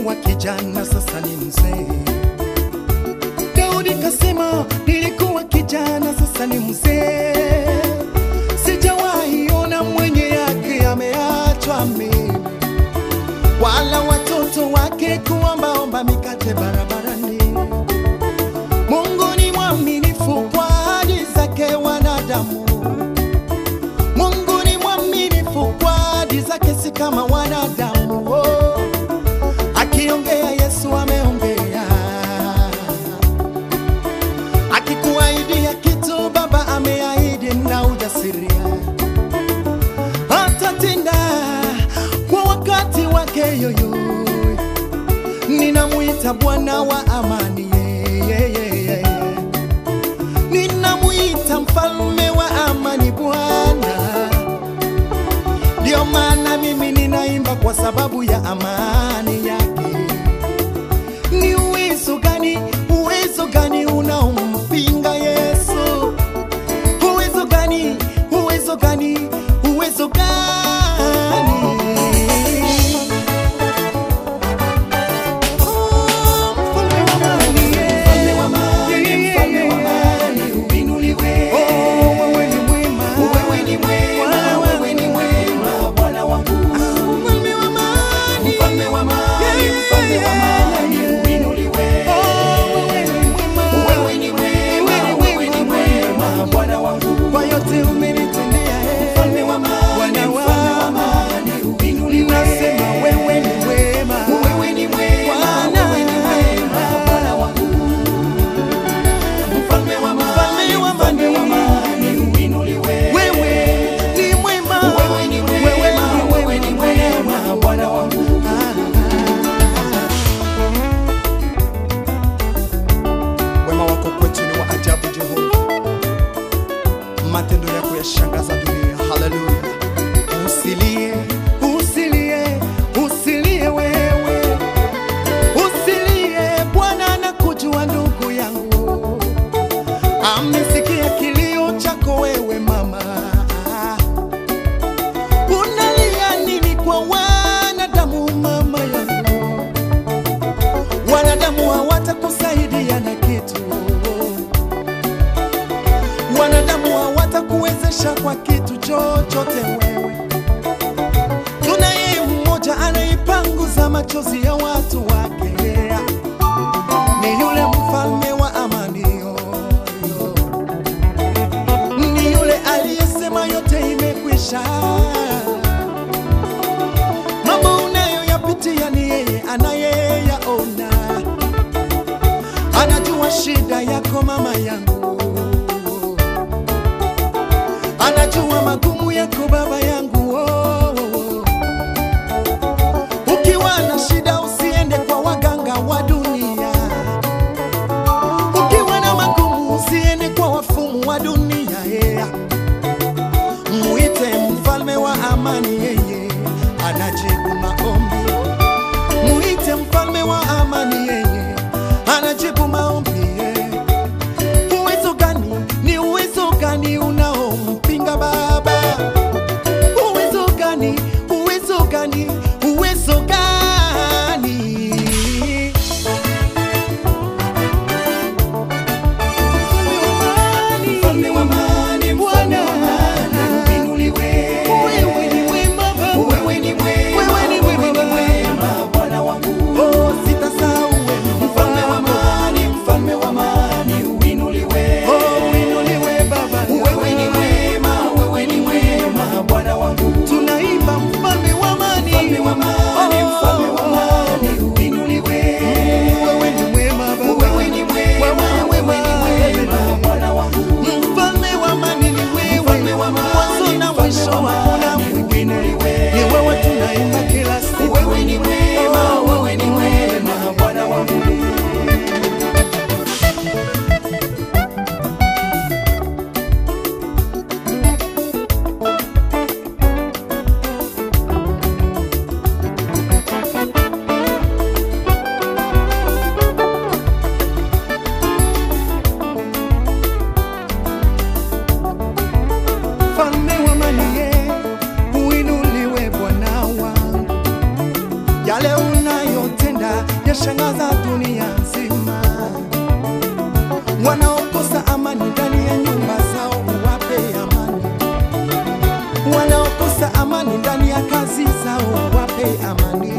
nilikuwa kijana, sasa ni mzee. Daudi kasema, nilikuwa kijana, sasa ni mzee. Sijawahi ona mwenye yake ameachwa mimi, wala watoto wake kuombaomba mikate barabarani. Mungu ni mwaminifu kwa ahadi zake wanadamu. Mungu ni mwaminifu kwa ahadi zake, si kama wanadamu. Oh, akiongea Yesu ameongea, akikuahidia kitu Baba ameahidi na ujasiria, atatenda kwa wakati wake yoyo. Ninamwita Bwana wa amani, yeah, yeah, yeah, yeah. Ninamwita mfalme wa amani Bwana. Ndio maana mimi ninaimba kwa sababu ya amani yake. Ni uwezo gani, uwezo gani unaompinga Yesu? Uwezo gani, uwezo gani, uwezo gani? Oh, mfalme wa amani, yeah. Oh, wewe ni mwema. Mfalme wa amani. Kwa yote umenitendea, eh. Bwana wangu. Nasema wewe ni mwema. Bwana. Mfalme wa amani. Wewe ni mwema. Wewe ni mwema. Wema wako kwetu ni wa ajabu, Jehova, matendo yako yashangaza dunia. Haleluya! Usilie, usilie, usilie wewe, usilie. Bwana anakujua ndugu yangu, amesikia kilio chako wewe mama. Unalia nini kwa wanadamu mama yangu? Wanadamu hawatakusaidia na kitu, wanadamu hawatakuwezesha kwa kitu chochote wewe. Tunaye mmoja anaipanguza machozi ya watu wake, ni yule mfalme wa amani, yo, yo. ni yule aliyesema yote imekwisha. Mambo unayoyapitia ni yeye anayeyaona, anajua shida yako mama yangu, anajua magumu yako baba yangu. Oh, oh, oh. Ukiwa na shida usiende kwa waganga wa dunia, ukiwa na magumu usiende kwa wafumu wa dunia yeah. Muite mfalme wa amani, yeye anajibu maombi. Muite mfalme wa amani, yeye anajibu maombi. yeah. Uwezo gani? Ni uwezo gani unaompinga Baba? Uwezo gani? Uwezo gani? Uwezo gani? Mfalme wa amani, Bwana. Wewe ni mwema Baba. Wewe ni mwema Baba. Oh, sitasahau inashangaza dunia nzima. Wanaokosa amani ndani ya nyumba zao, uwape amani. Wanaokosa amani ndani ya kazi zao, wape amani.